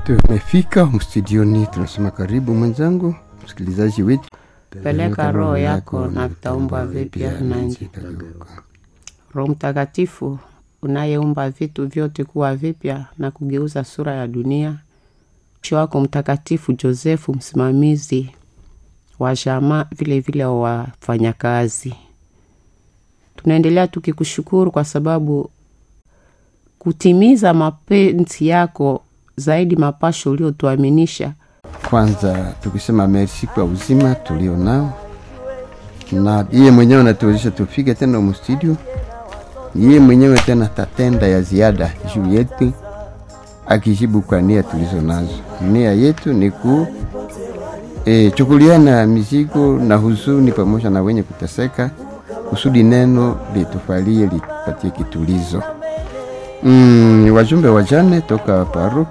Tumefika mstudioni, tunasema karibu mwenzangu msikilizaji wetu, Peleka roho yako na vitaumbwa vipya na nchi itageuka. Roho Mtakatifu unayeumba vitu vyote kuwa vipya na kugeuza sura ya dunia, mwisho wako Mtakatifu Josefu, msimamizi wa jamaa vile vile wa wafanyakazi. Tunaendelea tukikushukuru kwa sababu kutimiza mapenzi yako zaidi mapasho uliotuaminisha Kwanza tukisema merci kwa uzima tulio nao, na yeye mwenyewe anatuwezesha tufike tena mstudio. Yeye mwenyewe tena tatenda ya ziada juu yetu, akijibu kwa nia tulizo nazo. Nia yetu ni ku e, chukuliana mizigo na huzuni pamoja na wenye kuteseka, kusudi neno litufalie lipatie kitulizo. Mm, wajumbe wajane toka paroki